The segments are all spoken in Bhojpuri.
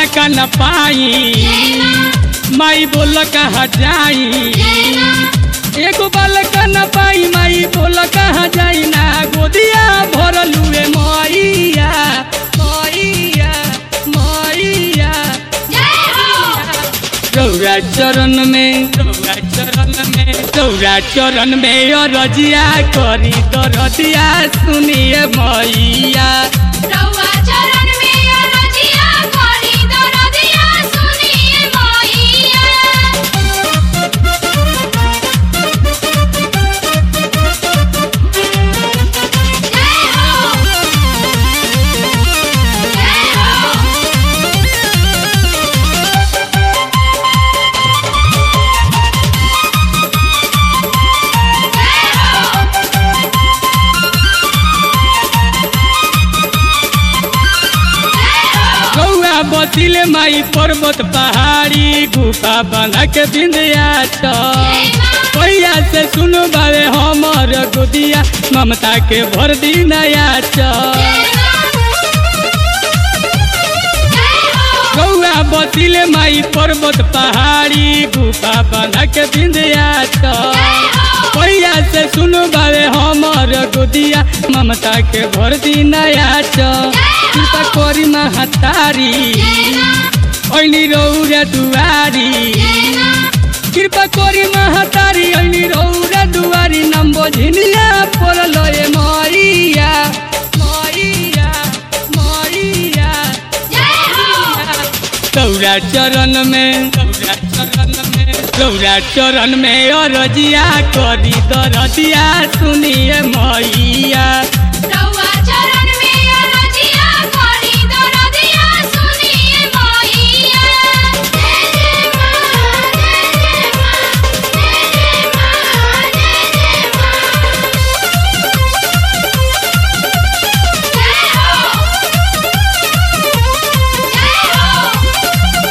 का न पाई माई बोल कहा जाई एगो बालक न पाई माई बोल कहा जाई ना गोदिया भरलुए मैया मैया मैया चौरा चरण में चौरा चरण में चौरा चरण में रजिया करी दरदिया सुनिए मैया रउआ चरण में अरजिया करी दरदिया सुनिए मैया जय हो जय हो गौआ बसिले माई पर्वत पहाड़ी गुफा बना के बिंदिया पैया से सुनो बारे हमर गोदिया ममता के भर दी नया गौआ बसिले माई पर्वत पहाड़ी गुफा बना के बिंदिया पैया से सुनो बारे हमर गोदिया ममता के भर दी नया कृपा करी महतारी ऐनी रौरा दुआरी कृपा करी महतारी ऐनी रौरा दुआरी नम्बो झिनिया पड़ल ए मरिया मरिया मरिया चौरा चरण में चौरा चरण में चौरा चरण में अरजिया करी दरदिया सुनिए मैया रउआ चरण में अरजिया करी दरदिया सुनिए मैया जय जय मां जय जय मां जय जय मां जय जय मां जय हो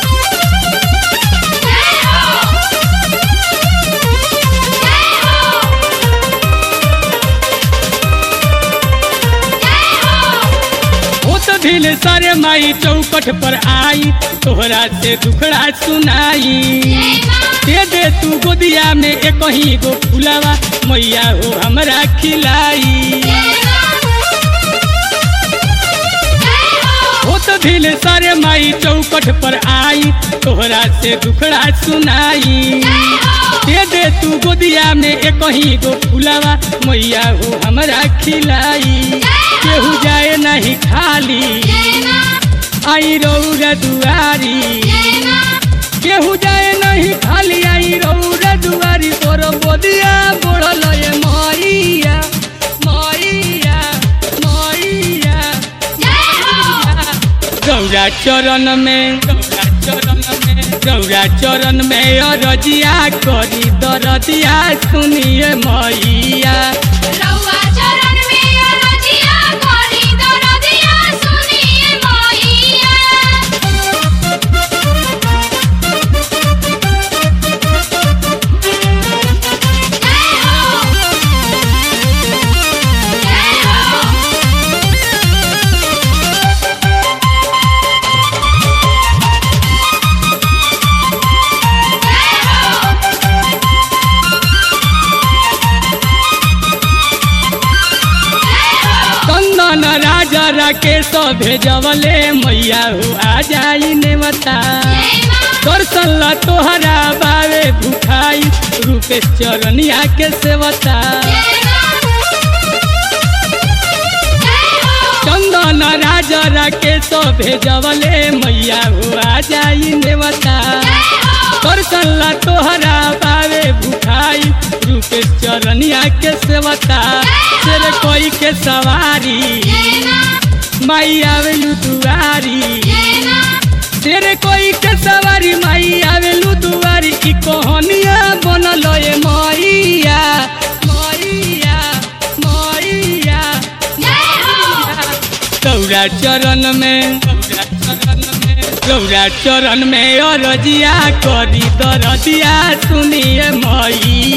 जय हो जय हो जय हो होत भिल सारे माई चौकट पर आई तोहरा से दुखड़ा सुनाई दे दे तू गोदिया में एक ही गो फुलावा मैया हो हमरा खिलाई होत भिल सारे माई चौकट पर आई तोहरा से दुखड़ा सुनाई दे दे तू गोदिया में एक ही गो फुलावा मैया हो हमरा खिलाई केहू जाए नहीं खाली आई रौरा दुआरी केहू जाए नहीं खाली आई रौरा दुआरी तोर बोदिया बोड़ल ए मैया मैया मैया गौरा चरण में गौरा चरण में गौरा चरण में अरजिया करी दरदिया सुनिए मैया रउआ चरण में अरजिया करी दरदिया सुनिए मैया जय हो जय हो जय हो चंदन राजा राकेश भेजवले मैया हो आ जाई नेवता दर्शन ला तोहरा बावे भुखाई रूपे चरनिया के सेवता चंदन राजा राकेश भेजवले मैया हो आ जाई नेवता दर्शन ला तोहरा बावे भुखाई रूपे चरनिया के सेवता तेरे कोई के सवारी माई आवेलू दुआरी तेरे कोई के सवारी माई आवेलू दुआरी की कहानिया बनल ए मैया मैया मैया गौरा चरण में गौरा चरण में गौरा चरण में अरजिया करी दरदिया सुनिए मैया